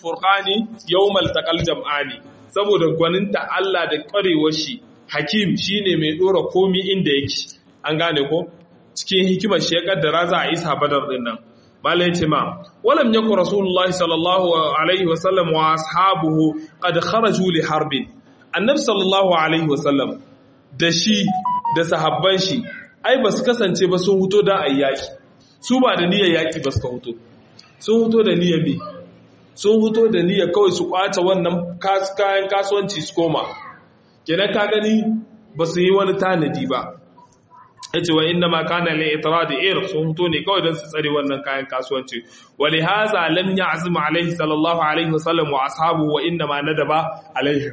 furqani yawmal taqal jam'ani saboda gwaninta Allah da ƙwarewar shi hakim shine mai dora komi inda yake an gane ko cikin hikimar shi ya kaddara za a isa badar din nan malai yace ma walam yakun rasulullahi sallallahu alaihi wasallam wa ashabuhu qad kharaju li harbin annabi sallallahu alaihi wasallam da shi da sahabban shi ai ba su kasance ba sun huto da ayyaki su ba da niyyar yaki ba suka huto sun huto da niyyar bi sun huto da niyyar kawai su kwace wannan kayan kasuwanci su koma kenan ka gani ba su yi wani tanadi ba yace wa inna ma kana li itrad ir sun huto ne kawai don su tsare wannan kayan kasuwanci wa li hadha lam ya'zim alaihi sallallahu alaihi wasallam wa ashabu wa inna ma nadaba alaihi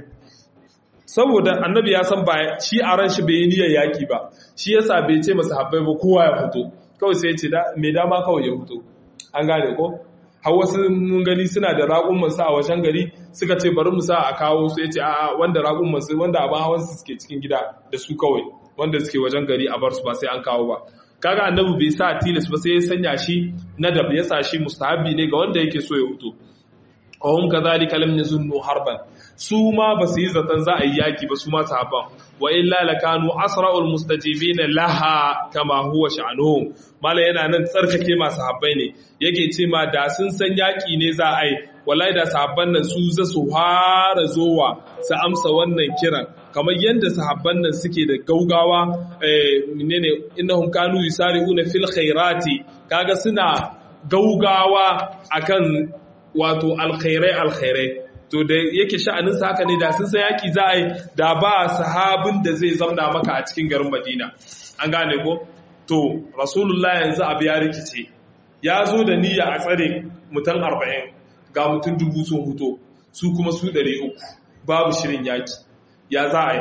saboda annabi ya san ba shi a ran shi bai yi niyyar yaki ba shi yasa bai ce masa habbai ba kowa ya fito kawai sai ya ce mai dama kawai ya fito an gane ko har wasu mun gani suna da raƙumman su a wajen gari suka ce bari mu sa a kawo su ya ce a'a wanda raƙumman su wanda abin hawan su suke cikin gida da su kawai wanda suke wajen gari a bar su ba sai an kawo ba kaga annabi bai sa tilas ba sai ya sanya shi nadab ya sa shi mustahabi ne ga wanda yake so ya fito wahum kadhalika lam yazunnu harban su ma ba su yi zaton za a yi yaki ba su ma sahabban wa illa lakanu asra'ul mustajibina laha kama huwa sha'nuhum mala yana nan tsarkake masu habbai ne yake ce ma da sun san yaki ne za a yi wallahi da sahabban nan su za su fara zowa su amsa wannan kiran kamar yadda sahabban nan suke da gaugawa eh menene innahum kanu yusari'una fil khairati kaga suna gaugawa akan wato alkhairai alkhairai to da yake sha'anin sa haka ne da sun san yaki za a yi da ba sahabin da zai zamna maka a cikin garin Madina an gane ko to rasulullah yanzu abu ya rikice ya zo da niyya a tsare mutan 40 ga mutum dubu sun huto su kuma su 300 babu shirin yaki ya za a yi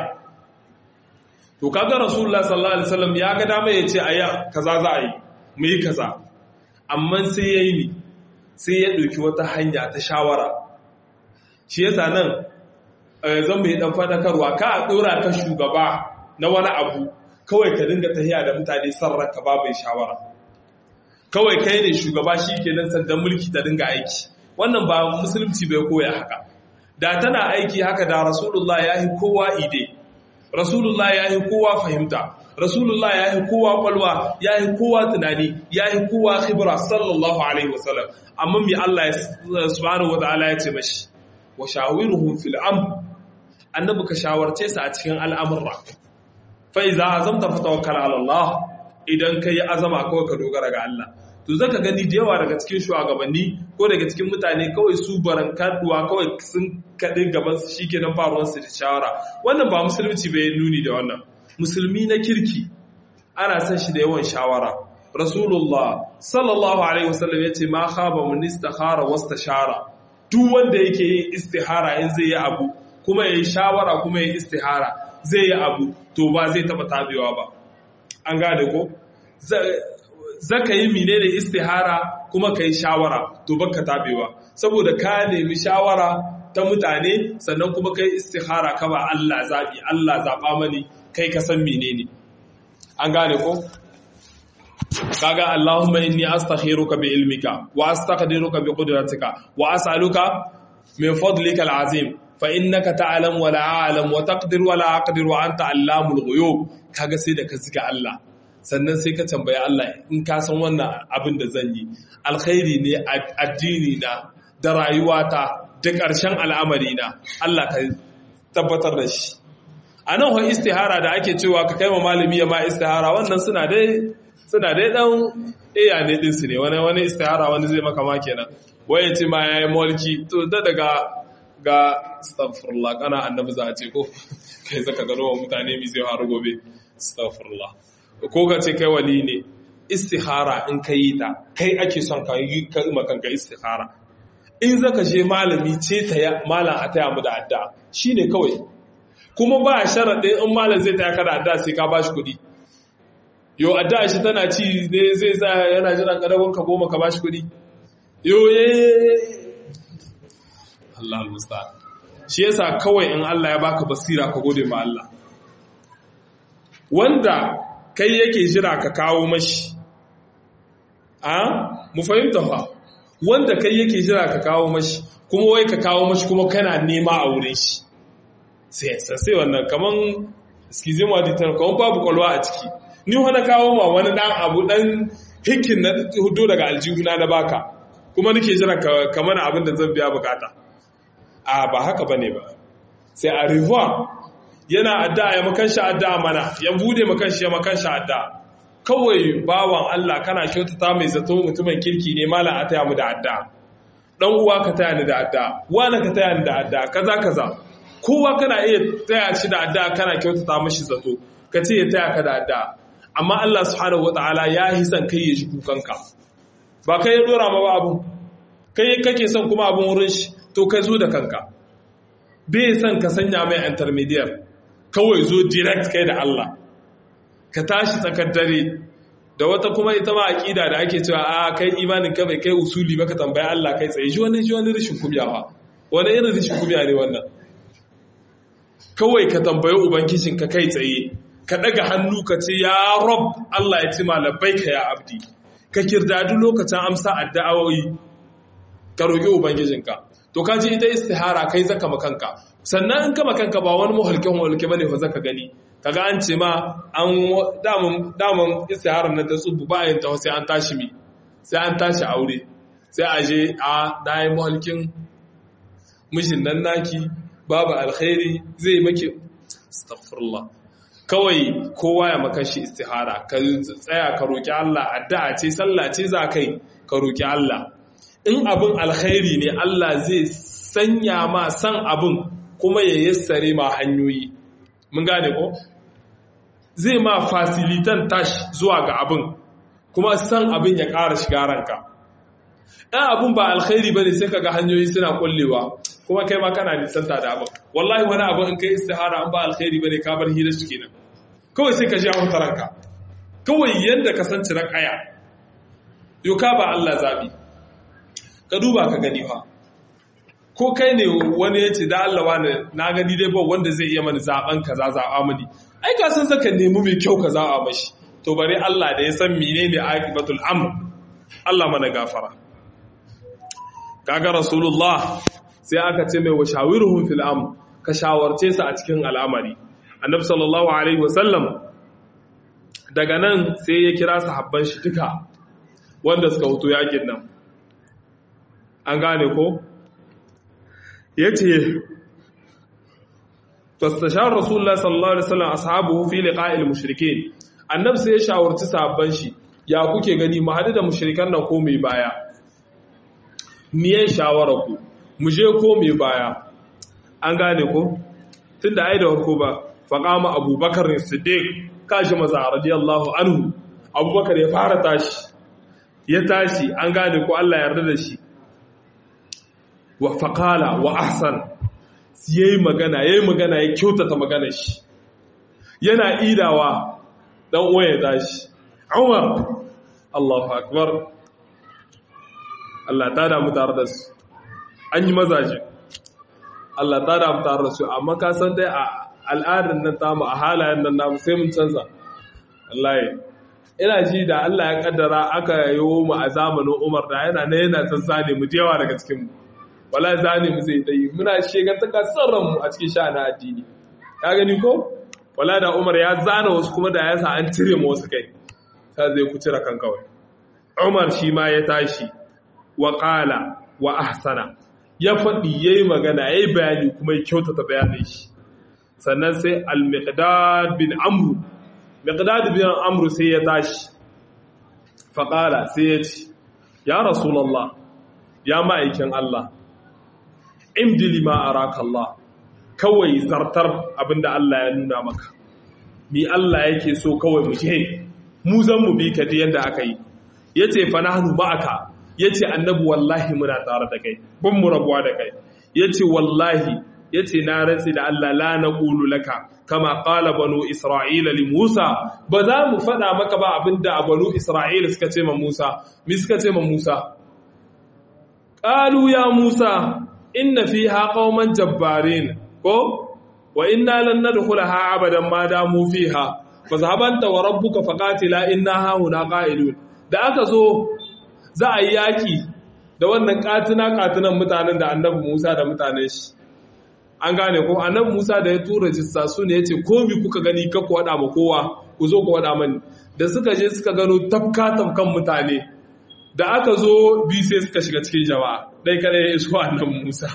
to kaga rasulullah sallallahu alaihi wasallam ya ga dama ya ce aya kaza za a yi mu yi kaza amma sai yayi ni sai ya ɗauki wata hanya ta shawara shi yasa nan zan mai ɗan fadakarwa ka a ɗora ka shugaba na wani abu kawai ka dinga tahiya da mutane sarraka ba mai shawara kawai kai ne shugaba shi ke nan sandan mulki ta dinga aiki wannan ba musulunci bai koya haka da tana aiki haka da rasulullah ya yi kowa ide rasulullah ya yi kowa fahimta rasulullah ya yi kowa kwalwa ya yi kowa tunani ya yi kowa khibra sallallahu alaihi wasallam amma mai Allah subhanahu wataala ya ce mashi wa shawiruhum fil amr annabi ka shawarce su a cikin al'amurra fa iza azamta fatawakkal ala Allah idan kai azama kawai ka dogara ga Allah to zaka gani da yawa daga cikin shugabanni ko daga cikin mutane kawai su baran kaduwa kawai sun kaɗi gaban su shikenan faruwar su da shawara wannan ba musulunci bai nuni da wannan musulmi na kirki ana son shi da yawan shawara rasulullah sallallahu alaihi wasallam yace ma khaba mun istikhara wastashara duk wanda yake yin istihara in zai yi abu kuma yayi shawara kuma yayi istihara zai yi abu to ba zai taba tabewa ba an gane ko zaka yi menene istihara kuma kai shawara to baka tabewa saboda ka nemi shawara ta mutane sannan kuma kai istihara ka ba Allah zabi Allah zaba mani kai ka san menene an gane ko kaga Allahumma inni astakhiruka bi ilmika wa astaqdiruka bi qudratika wa as'aluka min fadlika al'azim fa innaka ta'lam wa la a'lam wa taqdir wa la aqdir wa anta allamul ghuyub kaga sai da ka zika Allah sannan sai ka tambaye Allah in ka san wannan abin da zan yi alkhairi ne addini na da rayuwata da ƙarshen al'amari na Allah ka tabbatar da shi a nan wa istihara da ake cewa ka kai ma malami ya ma istihara wannan suna dai suna dai dan iya ne din su ne wani wani istihara wani zai maka ma kenan waye ce ma yayi mulki to da daga ga astaghfirullah kana annabi za a ce ko kai zaka gano wa mutane mi zai faru gobe astaghfirullah ko ka ce kai wali ne istihara in ka yi ta kai ake son ka yi ka kanka istihara in zaka je malami ce ta malam a taya mu da addu'a shine kawai kuma ba sharaɗin in malam zai taya ka da addu'a sai ka bashi kuɗi yo addu'a shi tana ci ne zai sa yana jiran kadawon ka goma ka bashi kuɗi yo ye Allah musta shi yasa kawai in Allah ya baka basira ka gode ma Allah wanda kai yake jira ka kawo mashi a mu fahimta fa wanda kai yake jira ka kawo mashi kuma wai ka kawo mashi kuma kana nema a wurin shi sai sai wannan kaman schizema ditan kaman babu kwalwa a ciki ni wani kawo ma wani dan abu dan hikin na hudu daga aljihuna na baka kuma nake jira ka mana abin da zan biya bukata a ba haka bane ba sai a revoir yana addu'a ya makan shi addu'a mana ya bude makan shi ya makan shi addu'a kawai bawan Allah kana kyautata mai zato mutumin kirki ne malam a taya mu da addu'a dan uwa ka taya ni da addu'a wani ka taya ni da addu'a kaza kaza kowa kana iya taya shi da addu'a kana kyautata mashi zato ka ce ya taya ka da addu'a amma Allah subhanahu wataala ya yi son kai ya ji kukanka ba kai ya dora ma ba abu kai kake son kuma abun wurin shi to kai zo da kanka bai son ka sanya mai intermediate kawai zo direct kai da Allah ka tashi tsakar dare da wata kuma ita ma aqida da ake cewa a kai imanin ka bai kai usuli ba ka tambaya Allah kai tsaye shi wani shi wani rashin kubiya ba wani irin rashin kubiya ne wannan kawai ka tambayi ubangijin ka kai tsaye ka daga hannu ka ce ya rob Allah ya ce labbaika ya abdi ka kirdadu lokacin amsa addu'o'i ka roki ubangijinka to ka ji ita istihara kai zaka makanka sannan in ka makanka ba wani muhalke muhalke bane fa zaka gani kaga an ce ma an damun damun istiharar nan ta tsubu ba yin ta sai an tashi mi sai an tashi aure sai a je a dai muhalkin mishin nan naki babu alkhairi zai maki astaghfirullah kawai kowa ya maka shi istihara ka tsaya ka roki Allah addu'a ce sallah ce za kai ka roki Allah in abin alkhairi ne Allah zai sanya ma san abin kuma ya yassare ma hanyoyi mun gane ko zai ma fasilitan tashi zuwa ga abin kuma san abin ya ƙara shiga ranka ɗan abin ba alkhairi ba ne sai ka ga hanyoyi suna kullewa kuma kai ma kana nisanta da abin wallahi wani abin in kai istihara an ba alkhairi ba ne ka bar hira shi kenan kawai sai ka ji a ranka kawai yadda ka san ciran aya yau ka ba Allah zabi ka duba ka gani fa ko kai ne wani ya ce da Allah wani na gani dai ba wanda zai iya mani zaben kaza zaɓa mani ai ka san zaka nemi mai kyau ka zaɓa mashi to bare Allah da ya san menene aqibatul amr Allah mana gafara kaga rasulullah sai aka ce mai washawiruhum fil amr ka shawarce su a cikin al'amari annabi sallallahu alaihi wasallam daga nan sai ya kira sahabban shi duka wanda suka hutu yakin nan an gane ko ya ce tastashar rasulullah sallallahu alaihi wasallam ashabuhu fi liqa'il mushrikeen annabi sai ya shawarci sahabban shi ya kuke gani mu hadu da mushrikan nan ko mai baya miye shawara ku mu je ko mai baya an gane ko tunda ai da farko ba faqama abubakar siddiq kashi maza radiyallahu anhu abubakar ya fara tashi ya tashi an gane ko Allah ya yarda da shi wa faƙala wa ahsan ya yi magana ya yi magana ya kyautata magana shi yana idawa ɗan uwa ya tashi umar allahu akbar Allah ta damu tare da su an yi mazaje Allah ta damu tare da su amma ka san dai a al'adar nan tamu a halayen nan namu sai mun canza Allah ina ji da Allah ya kaddara aka yi mu a zamanin Umar da yana ne yana tsantsane mu jewa daga cikin mu wala zane mu zai dai muna shegantaka sarran mu a cikin sha'anin addini ka gani ko wala da Umar ya zana wasu kuma da ya sa an cire mu wasu kai ta zai ku cire kan kawai Umar shi ma ya tashi wa qala wa ahsana ya faɗi yayi magana yayi bayani kuma ya kyautata bayanin shi sannan sai al-miqdad bin amr miqdad bin amr sai ya tashi fa qala sai ya ce ya rasulullah ya ma'aikin Allah imdili ma araka Allah kawai zartar abinda Allah ya nuna maka ni Allah yake so kawai mu je mu zan mu bi ka da yanda aka yi yace fa nahnu ma'aka yace annabi wallahi muna tare da kai ban mu rabuwa da kai yace wallahi yace na rantsi da Allah la naqulu laka kama qala banu isra'ila li Musa ba za mu fada maka ba abinda banu isra'ila suka ce ma Musa mi suka ce ma Musa qalu ya Musa inna fiha qauman jabbarin ko wa inna lan nadkhulaha abadan ma damu fiha fazhabanta wa rabbuka faqatila inna hauna qa'ilun da aka zo za a yi yaki da wannan katina katinan mutanen da annabi Musa da mutanen shi an gane ko annabi Musa da ya tura jissa su ne yace komi kuka gani ka ku wada ma kowa ku zo ku wada mani da suka je suka gano tafka tafkan mutane da aka zo bi sai suka shiga cikin jama'a dai kare ya iso annabi Musa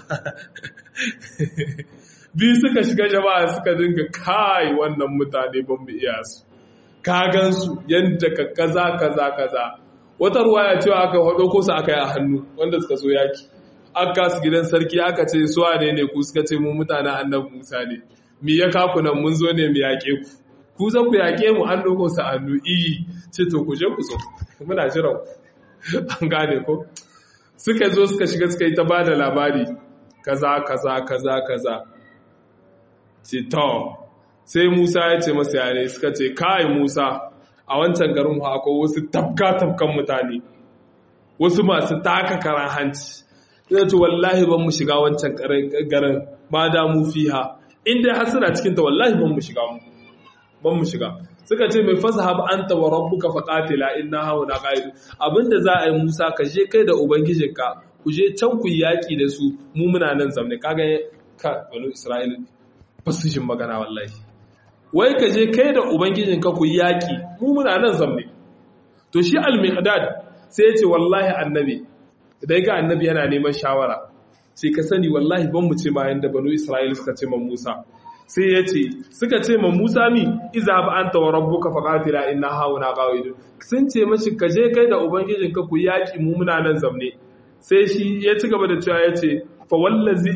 bi suka shiga jama'a suka dinga kai wannan mutane ban mu iya su ka gansu yadda ka kaza kaza kaza wata ruwaya cewa aka hado ko su aka yi a hannu wanda suka so yaki aka su gidan sarki aka ce su ne ne ku suka ce mu mutanen annabi Musa ne mi ya kaku nan mun zo ne mu yaƙe ku ku zan ku yaƙe mu an doko su hannu iyi ce to ku je ku so muna jiran an gane ko suka zo suka shiga suka yi ta bada labari kaza kaza kaza kaza ce to sai Musa ya ce masa yare suka ce kai Musa a wancan garin akwai wasu tafka-tafkan mutane wasu masu taka karan hanci zai ce wallahi ban mu shiga wancan garin ma da mu fiha inda har suna cikin ta wallahi ban mu shiga mu ban mu shiga suka ce mai fasahab anta wa rabbuka faqatila inna hauna qa'id abinda za a yi Musa ka je kai da ubangijinka ku je can ku yaki da su mu muna nan zamne kaga ka banu Isra'ila fasishin magana wallahi wai ka je kai da ubangijinka ku yaƙi mu muna nan zamne to shi al-miqdad sai ya ce wallahi annabi idan ga annabi yana neman shawara sai ka sani wallahi ban mu ce ma yanda banu isra'ila suka ce ma Musa sai ya ce suka ce ma Musa mi izhab anta wa rabbuka faqatila inna hauna qawidun sun ce mashi ka je kai da ubangijinka ku yaƙi mu muna nan zamne sai shi ya ci gaba da cewa ya ce fa wallazi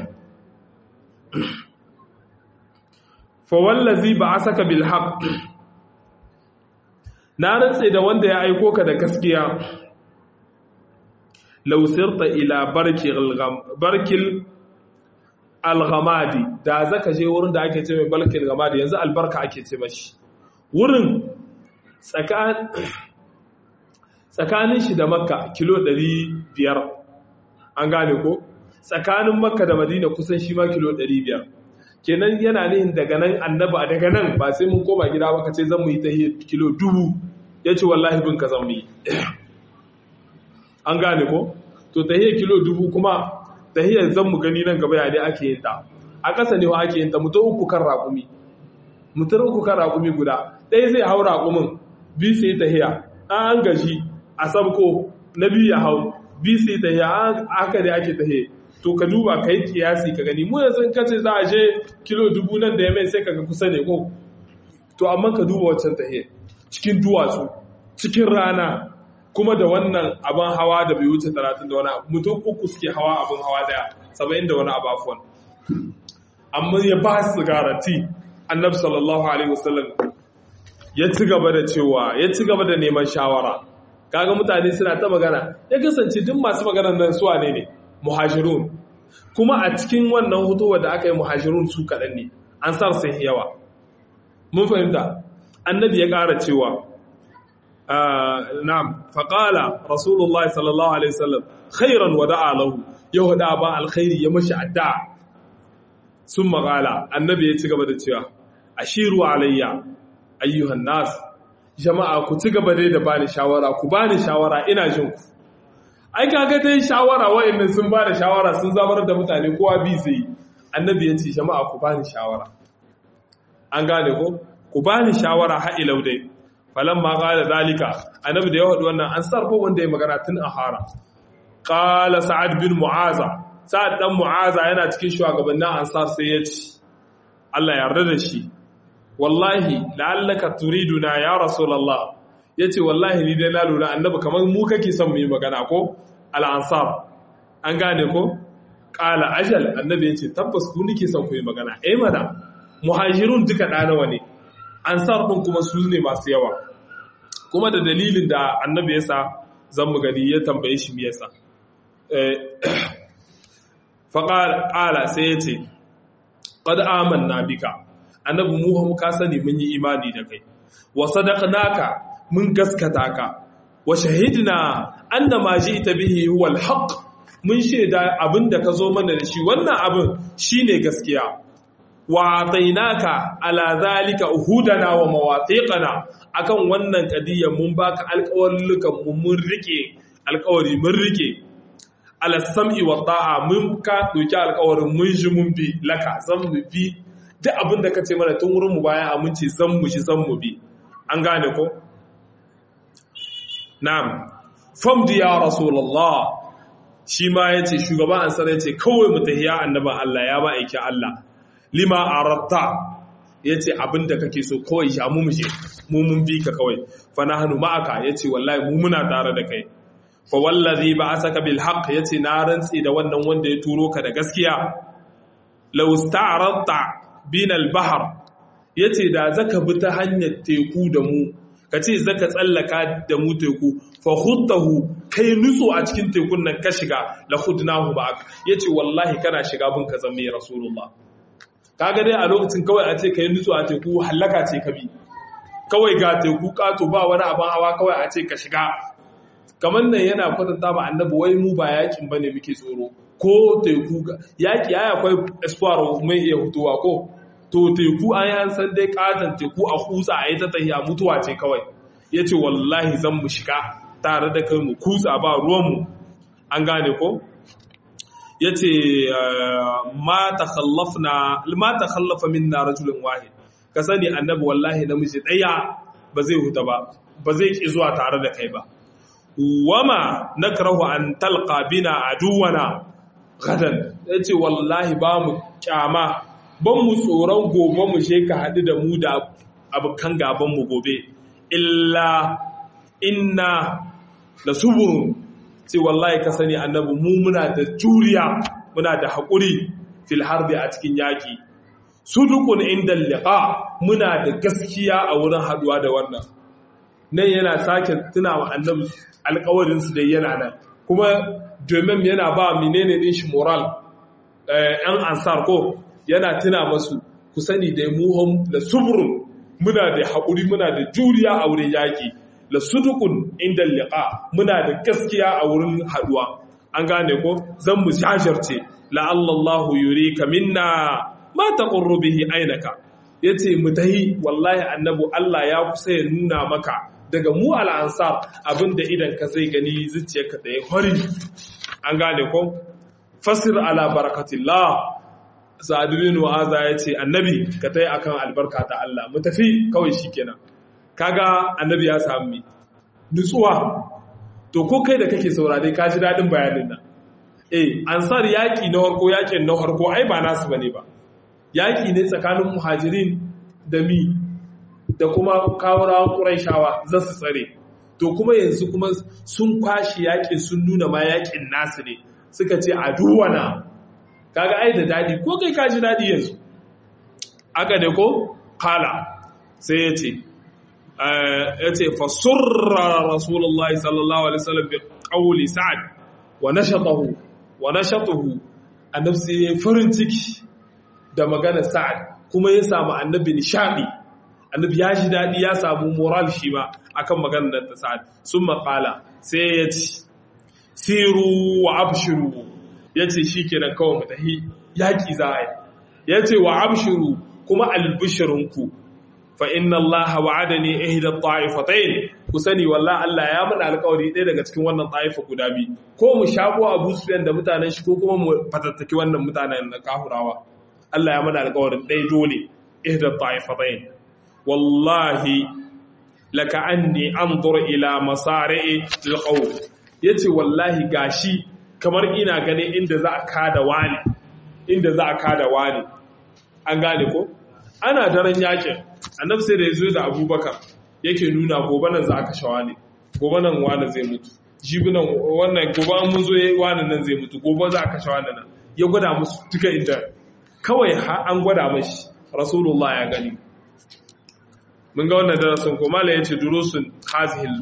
fawallazi ba a saka bilhaq na rantse da wanda ya aiko ka da gaskiya lausirta ila barkil alghamadi da zaka je wurin da ake ce mai barkil alghamadi yanzu albarka ake ce mashi wurin tsakanin shi da makka kilo 500 an gane ko tsakanin makka da madina kusan shi ma kilo 500 kenan yana nihin daga nan annaba daga nan ba sai mun koma gida ba ka ce zan mu yi tahiyar kilo dubu ya ce wallahi bin ka zan mu yi an gane ko to tahiyar kilo dubu kuma tahiyar zan mu gani nan gaba yadda ake yin ta a ƙasa ne wa ake yin ta mutum uku kan raƙumi mutum uku kan raƙumi guda ɗaya zai hau raƙumin bi su yi tahiya an gaji a sabko na biyu ya hau bi su yi tahiya haka ne ake tahiya to ka duba ka yi kiyasi ka gani mu yanzu ka ce za a je kilo dubu nan da ya mai sai kaga kusa ne ko to amma ka duba wancan tahe cikin duwatsu cikin rana kuma da wannan abin hawa da bai wuce talatin da wani mutum uku suke hawa abin hawa daya saba'in da wani abafuwan amma ya ba su garanti annabi sallallahu alaihi wasallam ya ci gaba da cewa ya ci gaba da neman shawara kaga mutane suna ta magana ya kasance duk masu maganar nan suwa ne ne muhajirun kuma a cikin wannan hutuwa da aka yi muhajirun su kaɗan ne an sa sai yawa mun fahimta annabi ya ƙara cewa na'am faƙala rasulullahi sallallahu alaihi wasallam khairan wa da'a lahu ya hada ba alkhairi ya mashi addu'a sun maƙala annabi ya ci gaba da cewa ashiru alayya ayyuhan nas jama'a ku ci gaba dai da bani shawara ku bani shawara ina jin ku ai kaga dai shawara wa'annan sun ba da shawara sun zamar da mutane kowa bi sai annabi ya ce jama'a ku bani shawara an gane ko ku bani shawara ha ilau dai falamma qala zalika annabi da ya wadu wannan an sarfo wanda ya magana tun a hara qala sa'ad bin mu'aza sa'ad dan mu'aza yana cikin shugabannin ansar sai ya ce Allah ya yarda da shi wallahi la'allaka turiduna ya rasulullah ya ce wallahi ni dai na lura annabi kamar mu kake son mu yi magana ko al'ansar an gane ko ƙala ajal annabi ya ce tabbas ku nike son ku yi magana eh mana muhajirun duka ɗanawa ne ansar ɗin kuma su ne masu yawa kuma da dalilin da annabi ya sa zan mu gani ya tambaye shi me yasa faƙala sai ya ce qad amanna bika annabi mu ka sani mun yi imani da kai wa sadaqnaka mun gaskata ka wa shahidna anna ma ji'ta bihi huwa al-haq mun shaida abinda ka zo mana da shi wannan abin shine gaskiya wa atainaka ala zalika uhudana wa mawathiqana akan wannan kadiyya mun baka alƙawarlukan mu mun rike alƙawari mun rike ala sam'i wa ta'a mun ka doki alƙawarin mun ji mun bi laka zan mu bi duk abin da kace mana tun wurin mu bayan aminci zan mu shi zan mu bi an gane ko na'am famdi ya rasulullah shi ma yace shugaban ansar yace kawai mu tahiya annaban Allah ya ba aiki Allah lima aratta yace abin da kake so kawai ya mu mu je mu mun bi ka kawai fa nahnu ma'aka yace wallahi mu muna tare da kai fa wallazi ba'asaka bil haqq yace na rantsi da wannan wanda ya turo ka da gaskiya law sta'radta bin al bahr yace da zaka bi ta hanyar teku da mu kace zaka tsallaka da mu teku fa khudtahu kai nutso a cikin tekun nan ka shiga la khudnahu ba'ak yace wallahi kana shiga bin ka zama rasulullah kaga dai a lokacin kawai a ce kai nutso a teku halaka ce ka bi kawai ga teku kato ba wani abin hawa kawai a ce ka shiga kamar nan yana kwatanta ba annabi wai mu ba yakin bane muke tsoro ko teku yaki ya akwai espoir mai iya hutuwa ko to teku an yi san dai katon teku a kutsa a yi ta tahiya mutuwa ce kawai ya ce wallahi zan mu shiga tare da kai mu kutsa ba ruwanmu an gane ko ya ce ma ta khallafa min na rajulun wahid ka sani annabi wallahi namiji ɗaya ba zai huta ba ba zai ƙi zuwa tare da kai ba wama nakrahu an talqa bina aduwana gadan yace wallahi ba mu kyama ban mu tsoron gobe mu je ka hadu da mu da abukan gaban mu gobe illa inna la subur ce wallahi ka sani annabi mu muna da juriya muna da haƙuri fil harbi a cikin yaki sudukun inda liqa muna da gaskiya a wurin haduwa da wannan nan yana sake tuna wa annabi alkawarinsu da yana nan kuma domin yana ba menene din shi moral yan ansar ko yana tuna masu ku sani da muhim da suburun muna da haƙuri muna da juriya a wurin yaƙi la sudukun inda liqa muna da gaskiya a wurin haduwa an gane ko zan mu shajarce la'allallahu yurika minna ma taqurru bihi ainaka yace mu tahi wallahi annabu Allah ya kusa ya nuna maka daga mu al'ansar abinda idan ka zai gani zuciyarka da ya hori an gane ko fasir ala barakatillah sa'ad bin wa'aza yace annabi ka tayi akan albarka ta Allah mu tafi kawai shikenan kaga annabi ya samu nutsuwa to ko kai da kake saurare ka ji dadin bayanin nan eh ansar yaki na harko yakin na harko ai ba nasu bane ba yaki ne tsakanin muhajirin da mi da kuma kawurawan ƙuraishawa za su tsare to kuma yanzu kuma sun kwashi yakin sun nuna ma yakin nasu ne suka ce a duwana kaga ai da dadi ko kai kaji dadi yanzu aka da ko kala sai ya ce ya ce fasurra rasulullahi sallallahu alaihi wasallam bi qawli sa'ad wa nashatahu wa nashatuhu annabi sai farin ciki da maganar sa'ad kuma ya samu annabi nishadi annabi ya ji daɗi ya samu moral shi ba akan maganar ta sa'ad sun maƙala sai ya ci siru wa abshiru ya ce shi kenan kawai mu tahi yaƙi za a yi ya ce wa abshiru kuma albishirinku fa inna allaha wa'adani ihda ta'ifatayn ku sani wallahi Allah ya mana alƙawari ɗaya daga cikin wannan ta'ifa guda biyu ko mu shago Abu Sufyan da mutanen shi ko kuma mu fatattaki wannan mutanen na kahurawa Allah ya mana alƙawarin ɗaya dole ihda ta'ifatayn wallahi laka anni anzur ila masari'i alqaw yace wallahi gashi kamar ina ganin inda za a kada wani inda za a kada wani an gane ko ana daren yakin annabi sai da yazo da abubakar yake nuna gobe nan za a kashe wani gobe nan wani zai mutu jibi nan wannan gobe an mun zo wani nan zai mutu gobe za a kashe wani nan ya gwada musu duka inda kawai an gwada mashi rasulullah ya gani mun ga wannan darasin ko mala yace durusun hazil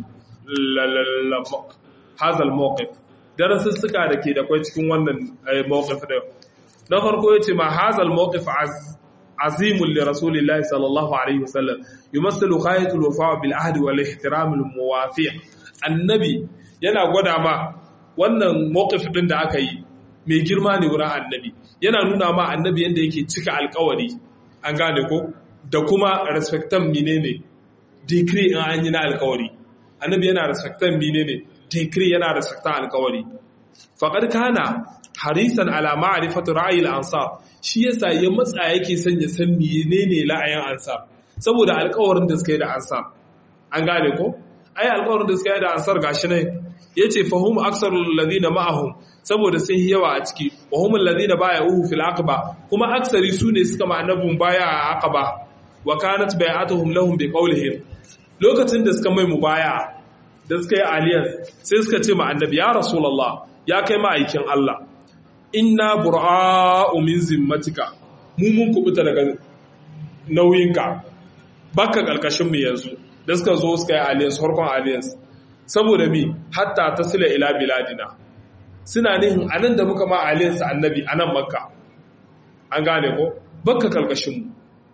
hazal mawqif darasin suka dake da kai cikin wannan mawqif da na farko yace ma hazal mawqif azim li rasulillahi sallallahu alaihi wasallam yumassilu ghayatul wafa bil ahd wal ihtiram al muwafiq annabi yana gwada ma wannan mawqif din da aka yi mai girma ne wurin annabi yana nuna ma annabi yanda yake cika alkawari an gane ko da kuma respectan menene decree in an yi na alkawari annabi yana respectan menene decree yana respectan alkawari faqad kana harisan ala ma'rifati ra'ayi al-ansar shi yasa ya matsa yake son ya san menene la'ayin ansar saboda alƙawarin da suka yi da ansar an gane ko ai alƙawarin da suka yi da ansar gashi ne yace fahum aksarul ladina ma'ahum saboda sun yawa a ciki wa humul ladina baya'uhu fil aqaba kuma aksari sune suka ma annabun baya a aqaba wa kanat bai'atuhum lahum bi qawlihim lokacin da suka mai mubaya da suka yi alliance sai suka ce ma annabi ya rasulullah ya kai ma'aikin Allah inna bura'u min zimmatika mu mun kubuta daga nauyinka baka karkashin mu yanzu da suka zo suka yi alliance harkon alliance saboda mi hatta tasila ila biladina suna nihin anan da muka ma alliance annabi anan makka an gane ko baka karkashin mu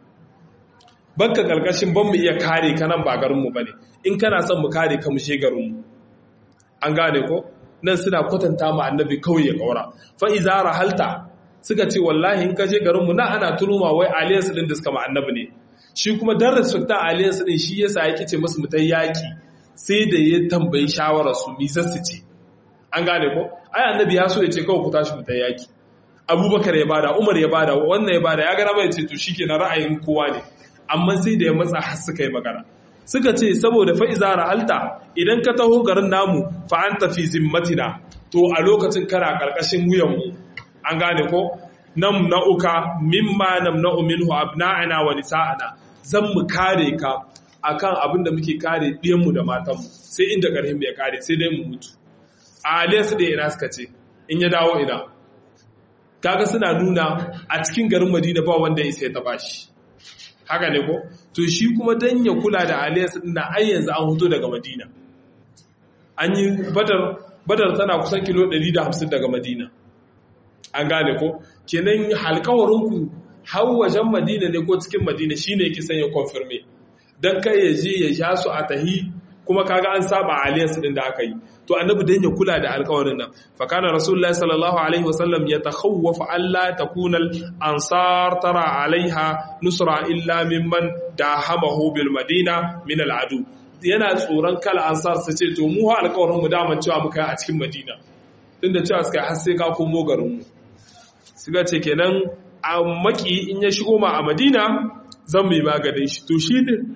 baka karkashin ban mu iya kare ka nan ba garin mu bane in kana son mu kare ka mu she garin mu an gane ko nan suna kwatanta ma annabi kawai ya kaura fa iza rahalta suka ce wallahi in ka je garin mu na ana turuma wai alliance din da suka ma annabi ne shi kuma dan respecta alliance din shi yasa yake ce musu mutai yaki sai da ya tambayi shawara su mi su ce an gane ko ai annabi ya so ya ce kawai ku tashi mutai yaki abubakar ya bada umar ya bada wannan ya bada ya gara mai ce to shikenan ra'ayin kowa ne amma sai da ya matsa har suka yi magana suka ce saboda fa'iza ra'alta idan ka taho garin namu fa'an tafi zimmatina to a lokacin kana ƙarƙashin wuyanmu an gane ko nam na'uka mimma nam na'u minhu abna'ana wa nisa'ana zan mu kare ka akan abin da muke kare ɗiyanmu da matanmu sai inda ƙarfin ya kare sai dai mu mutu a aliyansu da ina suka ce in ya dawo ina kaga suna nuna a cikin garin madina ba wanda ya sai ta bashi haka ne ko to shi kuma dan ya kula da aliyarsa din ai yanzu an huto daga madina an yi badar badar tana kusan kilo 150 daga madina an gane ko kenan halkawarinku har wajen madina ne ko cikin madina shine yake sanya confirme dan kai ya je ya sha su a tahi kuma kaga an saba aliyarsa din da aka yi to annabi dan ya kula da alƙawarin nan fa kana rasulullahi sallallahu alaihi wasallam yatakhawwafu alla takuna al-ansar tara alaiha nusra illa mimman dahamahu bil madina min al-adu yana tsoron kala ansar su ce to mu ha alƙawarin mu daman cewa muka yi a cikin madina tunda cewa suka har sai ka komo garin mu suka ce kenan a maki in ya shigo ma a madina zan mai maganin shi to shi ne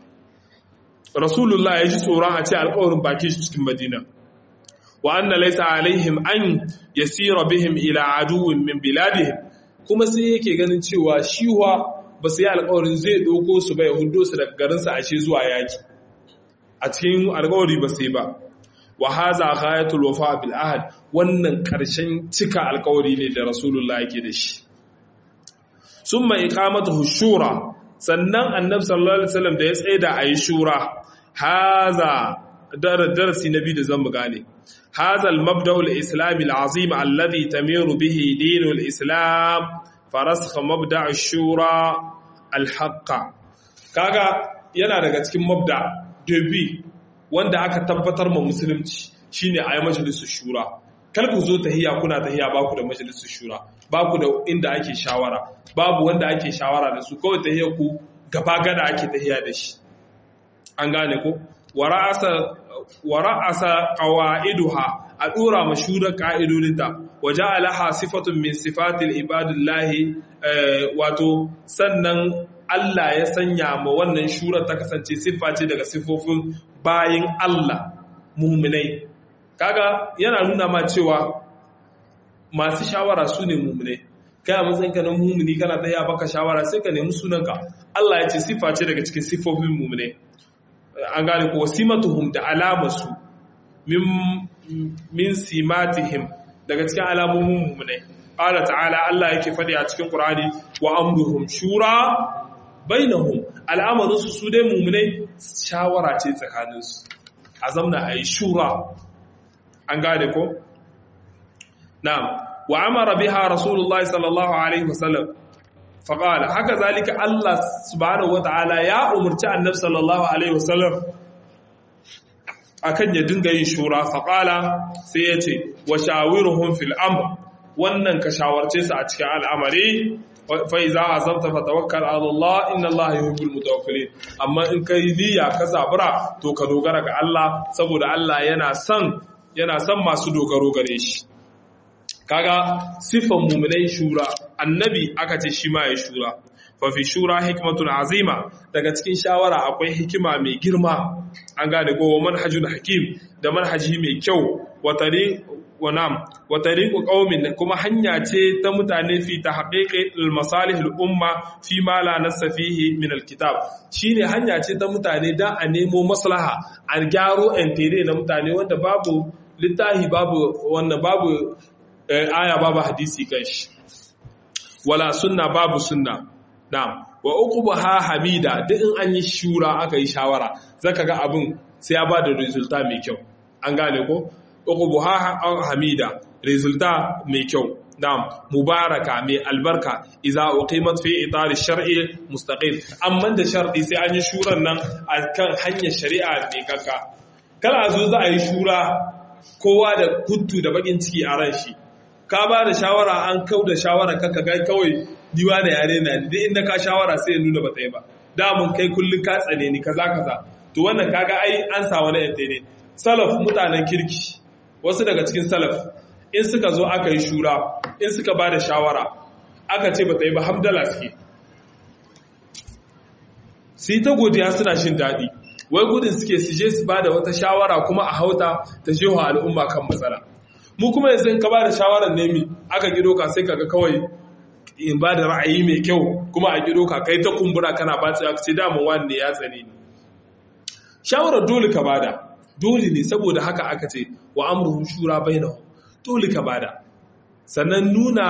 rasulullah ya ji tsoron a ce alƙawarin baki shi cikin madina wa anna laysa alaihim an yasira bihim ila aduwwin min biladihim kuma sai yake ganin cewa shiwa ba su yi alƙawarin zai ɗauko su bai hudo su daga garin sa ashe zuwa yaki a cikin alƙawari ba sai ba wa haza ghayatul wafa bil ahad wannan karshen cika alƙawari ne da rasulullah yake da shi summa iqamatuhu shura sannan annabi sallallahu alaihi wasallam da ya tsaida ayi shura haza darasi na biyu da zan mu gane هذا المبدأ الإسلامي العظيم الذي تمير به دين الإسلام فرسخ مبدأ الشورى الحق kaga yana daga cikin mabda dabi wanda aka tabbatar ma musulunci shine a yi majalisar shura kar ku zo tahiya kuna tahiya ba ku da majalisar shura ba ku da inda ake shawara babu wanda ake shawara da su kawai tahiya ku gaba gada ake tahiya da shi an gane ko wa ra'asa qawaiduha a dora mashura ka'idodinta waje alaha sifatun min sifatil ibadillahi wato sannan Allah ya sanya ma wannan shura ta kasance siffa ce daga siffofin bayin Allah muminai kaga yana nuna ma cewa masu shawara su ne muminai kai a matsayin ka na mumini kana tsaya baka shawara sai ka nemi sunanka Allah ya ce siffa ce daga cikin siffofin muminai an gane ko simatuhum da alamarsu min min simatihim daga cikin alamomin mu'minai qala ta'ala Allah yake fadi a cikin Qur'ani wa amruhum shura bainahum al'amarin su su dai mu'minai shawara ce tsakanin su azamna ayi shura an gane ko na'am wa amara biha rasulullahi sallallahu alaihi wasallam faƙala haka zalika Allah subhanahu wata'ala ya umarci annabi sallallahu alaihi wasallam akan ya dinga yin shura faƙala sai ya ce wa shawiruhum fil amr wannan ka shawarce su a cikin al'amari fa iza azamta fa tawakkal ala Allah inna Allah yuhibbul mutawakkilin amma in kai niyya ka zabura to ka dogara ga Allah saboda Allah yana son yana son masu dogaro gare shi kaga sifan mu'minai shura annabi aka ce shi ma ya shura fa fi shura hikmatun azima daga cikin shawara akwai hikima mai girma an gane ko manhajul hakim da manhaji mai kyau wa tari wa nam wa tariqu qaumin kuma hanya ce ta mutane fi tahqiqi al-masalih al-umma fi ma la nassa fihi min al-kitab shine hanya ce ta mutane da a nemo maslaha a gyaro entere na mutane wanda babu littahi babu wannan babu aya babu hadisi kanshi wala sunna babu sunna na'am wa uqbaha hamida duk in an yi shura aka yi shawara zaka ga abin sai ya bada resulta mai kyau an gane ko uqbaha hamida resulta mai kyau na'am mubaraka mai albarka idza uqimat fi itar shar'i mustaqim amma da shar'i sai an yi shuran nan akan hanyar shari'a mai kakka kala zo za a yi shura kowa da kuttu da bakin ciki a ran shi ka ba da shawara an kau da shawara kaka ga kawai diwa da yare na duk inda ka shawara sai ya nuna bata yi ba damun kai kullum ka tsane ni kaza kaza to wannan kaga ai an sa wani yante ne salaf mutanen kirki wasu daga cikin salaf in suka zo aka yi shura in suka ba da shawara aka ce bata yi ba hamdala suke su yi ta godiya suna shin daɗi wai gudun suke su je su ba da wata shawara kuma a hauta ta jewa al'umma kan matsala mu kuma yanzu ka ba da shawarar nemi aka gido ka sai kaga kawai in ba da ra'ayi mai kyau kuma a gido ka kai ta kumbura kana ba ta ce damun wanda ya tsane ni shawarar dole ka bada dole ne saboda haka aka ce wa amruhum shura bainahum dole ka bada sannan nuna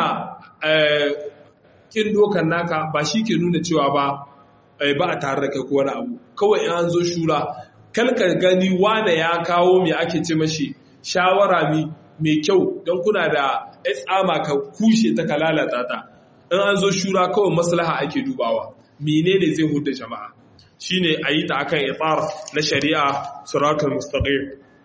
kin dokan naka ba shi ke nuna cewa ba ba a tare da kai ko wani abu kawai an zo shura kalka gani wane ya kawo me ake ce mashi shawara mi mai kyau don kuna da tsama ka kushe ta ka lalata ta in an zo shura kawai maslaha ake dubawa menene zai huda jama'a shine a yi ta akan itsar na shari'a suratul mustaqim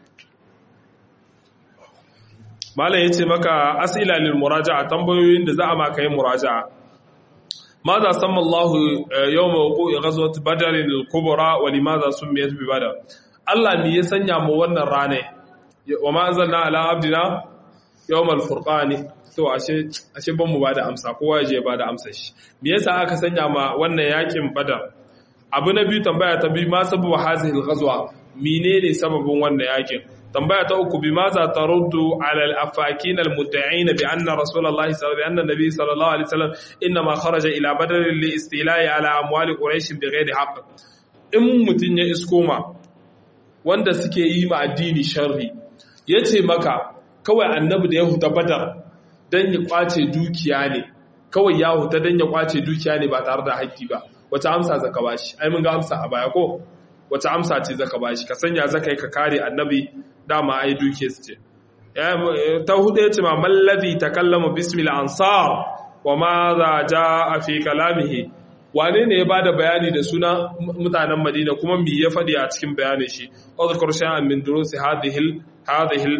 malam yace maka as'ila lil muraja'a tambayoyin da za a maka yin muraja'a ماذا سمى الله يوم وقوع غزوة بدر الكبرى ولماذا سميت ببدر الله me ya sanya mu wannan rane wa ma anzalna ala abdina yawmal furqani to ashe ashe ban mu bada amsa kowa je bada amsa shi me yasa aka sanya ma wannan yakin badar abu na biyu tambaya ta biyu ma sababu hazihi al-ghazwa menene sababin wannan yakin tambaya ta uku bi maza taruddu ala al-afakin al-mudda'in bi anna rasulullahi sallallahu alaihi wasallam nabi sallallahu alaihi wasallam inma kharaja ila badr li istila'i ala amwali quraish bi ghairi haqq in mutun ya iskoma wanda suke yi ma addini sharri yace maka kawai annabi da ya huta badar dan ya kwace dukiya ne kawai ya huta dan ya kwace dukiya ne ba tare da haƙƙi ba wata amsa zaka bashi ai mun ga amsa a baya ko wata amsa ce zaka bashi ka sanya zaka yi ka kare annabi dama ai duke su ce ta hudu ya ce ma mallazi takallama bismil ansar wa ma za ja fi kalamihi wane ne ya bada bayani da suna mutanen madina kuma me ya faɗi a cikin bayanin shi uzkur shay'an min durusi hadhihi hadhihi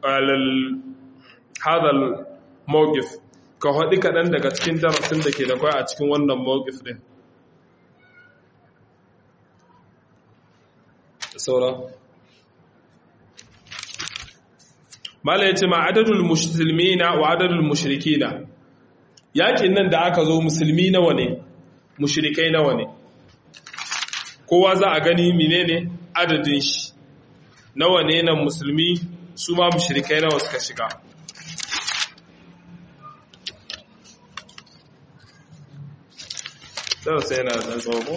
hadha mawqif ka haɗi kaɗan daga cikin darasin da ke da kwai a cikin wannan mawqif din saura mala ya ce ma adadul musulmina wa adadul mushrikina yakin nan da aka zo musulmi nawa ne mushrikai nawa ne kowa za a gani menene adadin shi nawa ne nan musulmi su ma mushrikai nawa suka shiga sai yana da tsawo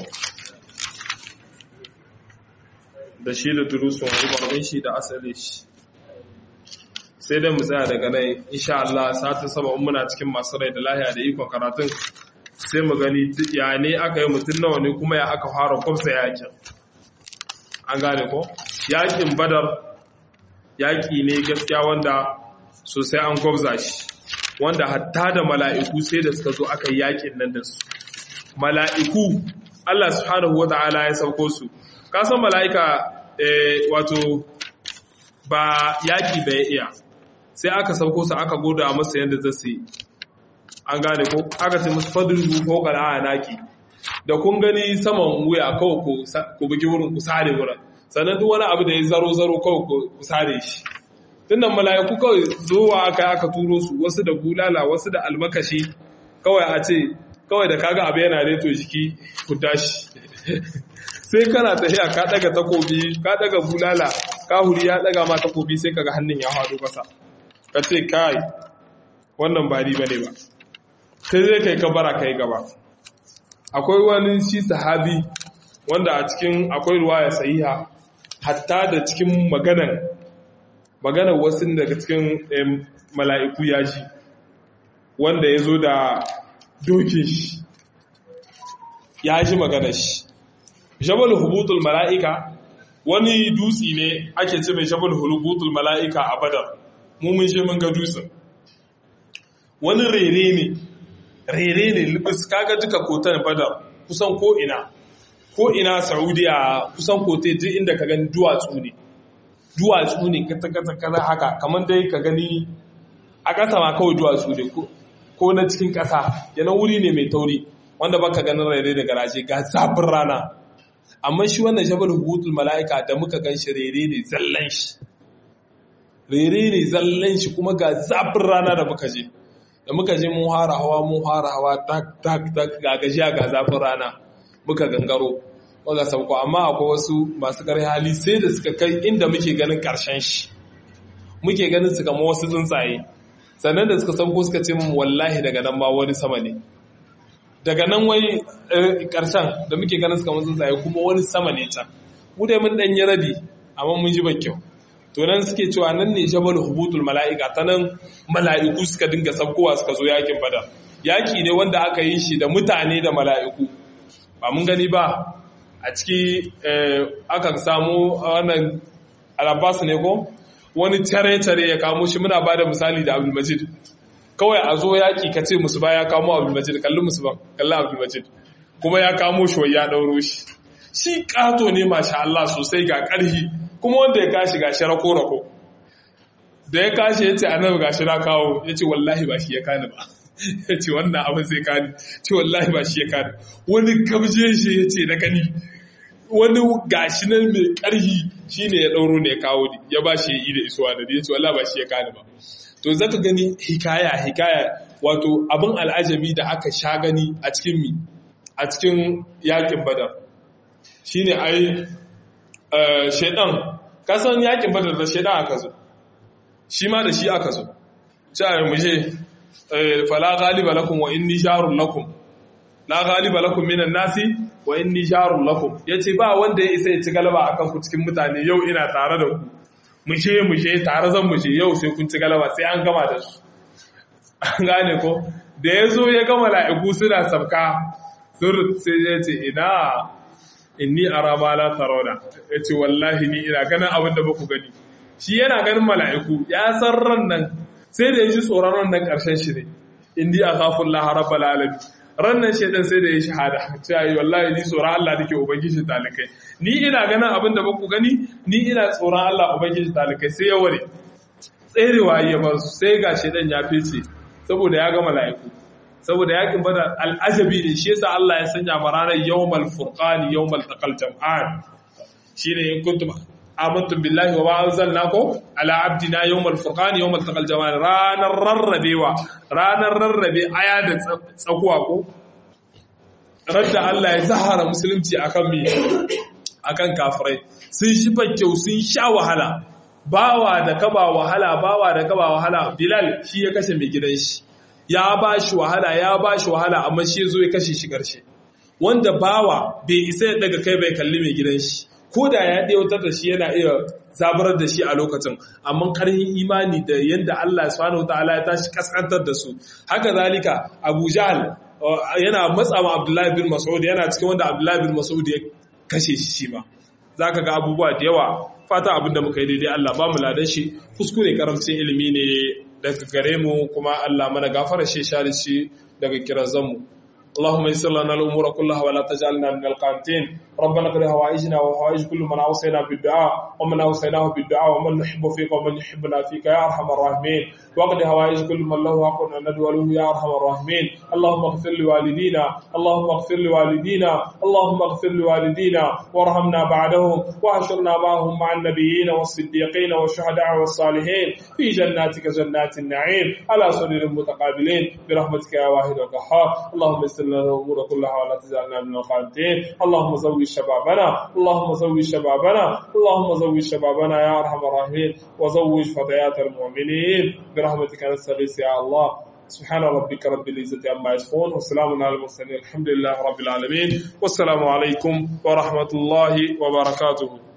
da shi da durusun rubarin shi da asali shi sai dai mu tsaya daga nan insha Allah satin saba muna cikin masu rai da lahiya da ikon karatun sai mu gani ya ne aka yi mutum nawa ne kuma ya aka fara kwamsa yakin an gane ko yakin badar yaki ne gaskiya wanda sosai an gwabza shi wanda hatta da mala'iku sai da suka zo aka yi yakin nan da su mala'iku Allah subhanahu wa ta'ala ya sauko su kasan mala'ika wato ba yaƙi bai iya sai aka sauko su aka goda masa yadda za su yi an gane ko aka ce musu fadin rufo ƙara naki da kun gani saman wuya kawai ku bugi wurin ku sare wurin sannan duk wani abu da ya zaro-zaro kawai ku sare shi tunda mala'iku kawai zuwa aka aka turo su wasu da bulala wasu da almakashi kawai a ce kawai da kaga abu yana reto jiki ku tashi sai kana tafiya ka daga takobi ka daga bulala ka huri ya daga ma takobi sai kaga hannun ya faɗo kasa ka ce kai wannan ba riba ne ba sai zai kai kabara kai gaba akwai wani shi sahabi wanda a cikin akwai ruwaya sahiha hatta da cikin maganan maganar wasu daga cikin mala'iku ya ji wanda ya zo da dokin shi ya ji maganar shi jabal hubutul mala'ika wani dutsi ne ake ce mai jabal hubutul mala'ika a badar mummun shi mun ga dutsen wani rere ne rere ne libis kaga duka kotar badar kusan ko'ina ko'ina saudiya kusan kote duk inda ka gani duwatsu ne duwatsu ne kata haka kamar dai ka gani a ƙasa ma kawai duwatsu ne ko na cikin ƙasa yana wuri ne mai tauri wanda baka ganin rere da garaje ga zafin rana amma shi wannan jabal hubutul mala'ika da muka gan shi rere ne zallan shi rere ne zallan shi kuma ga zafin rana da muka je da muka je mun hara hawa mun hara hawa tak tak tak ga gajiya ga zafin rana muka gangaro muka sauko amma akwai wasu masu ƙarfi hali sai da suka kai inda muke ganin ƙarshen shi muke ganin su kama wasu tsuntsaye sannan da suka sauko suka ce mun wallahi daga nan ma wani sama ne daga nan wai ƙarshen da muke ganin su kama tsuntsaye kuma wani sama ne can mu dai mun ɗanyi rabi amma mun ji kyau to nan suke cewa nan ne jabal hubutul mala'ika ta nan mala'iku suka dinga sabkowa suka zo yakin badar yaki ne wanda aka yi shi da mutane da mala'iku ba mun gani ba a ciki aka samu wannan alabbas ne ko wani tare-tare ya kamo shi muna ba da misali da abdulmajid kawai a zo yaki ka ce musu ba ya kamo abdulmajid kalli musu ba kalli abdulmajid kuma ya kamo shi wai ya ɗauro shi shi ƙato ne masha Allah sosai ga ƙarhi kuma wanda ya kashi gashi rako-rako da ya kashi ya ce annabi gashi na kawo ya ce wallahi ba shi ya kani ba ya ce wannan abin sai kani ce wallahi ba shi ya kani wani gabje shi ya ce na gani wani gashi nan mai karhi shi ne ya ɗauro ne ya kawo ni ya ba shi ya yi da isuwa da ya ce wallahi ba shi ya kani ba to zaka gani hikaya hikaya wato abin al'ajabi da aka sha gani a cikin mi a cikin yakin badar shine ai shaidan kasan yakin badar da shaidan aka zo shi ma da shi aka zo cewa mu je fala ghaliba lakum wa inni jarun lakum la ghaliba lakum minan nasi wa inni jarun lakum yace ba wanda ya isa ya ci galaba akan ku cikin mutane yau ina tare da ku mu je mu je tare zan mu je yau sai kun ci galaba sai an gama da su an gane ko da ya zo ya gama la'iku suna sabka sun sai ya ce ina inni ara ma la tarawna yace wallahi ni ina ganin abin da baku gani shi yana ganin mala'iku ya san ran nan sai da yaji tsoron ran nan karshen shi ne inni akhafu Allah rabbul alamin ran nan shedan sai da ya shahada cewa wallahi ni tsoron Allah nake ubangiji talikai ni ina ganin abin da baku gani ni ina tsoron Allah ubangiji talikai sai ya ware tserewa ya bar su sai ga shedan ya fice saboda ya ga mala'iku saboda yakin bada al'ajabi ne shi yasa Allah ya sanya ma ranar yawmal furqani yawmal taqal jam'an shine in kuntum amantum billahi wa ma anzalnakum ala abdina yawmal furqani yawmal taqal jam'an ranar rarrabewa ranar rarrabe aya da tsakuwa ko radda Allah ya zahara musulunci akan mi akan kafirai sun shi kyau sun sha wahala bawa da kaba wahala bawa da kaba wahala bilal shi ya kashe mai gidan shi ya ba shi wahala ya ba shi wahala amma shi zo ya kashe shi ƙarshe wanda bawa bai isa ya daga kai bai kalli mai gidan shi ko da ya ɗautar da shi yana iya zabarar da shi a lokacin amma ƙarfin imani da yadda Allah subhanahu wataala ya tashi kaskantar da su haka zalika Abu Jahl yana matsa ma Abdullahi bin Mas'ud yana cikin wanda Abdullahi bin Mas'ud ya kashe shi shi ma zaka ga abubuwa da yawa fata abin da muka yi daidai Allah ba mu ladan shi kuskure karamcin ilimi ne daga gare mu kuma Allah mana gafara shi share shi daga kirazanmu اللهم يسر لنا الامور كلها ولا تجعلنا من القانتين ربنا قد هوائجنا وهوائج كل من اوصينا بالدعاء ومن اوصيناه بالدعاء ومن نحب فيك ومن يحبنا فيك يا ارحم الراحمين وقد هوائج كل من له حق ان ندعو له يا ارحم الراحمين اللهم اغفر لوالدينا اللهم اغفر لوالدينا اللهم اغفر لوالدينا وارحمنا بعدهم واحشرنا معهم مع النبيين والصديقين والشهداء والصالحين في جناتك جنات النعيم على سرر متقابلين برحمتك يا واحد القهار اللهم يسر لنا الامور كلها ولا تجعلنا من القانتين اللهم زوج شبابنا اللهم زوج شبابنا اللهم زوج شبابنا يا ارحم الراحمين وزوج فتيات المؤمنين برحمتك نستغيث يا الله سبحان ربك رب العزة عما يصفون وسلام على المرسلين الحمد لله رب العالمين والسلام عليكم ورحمة الله وبركاته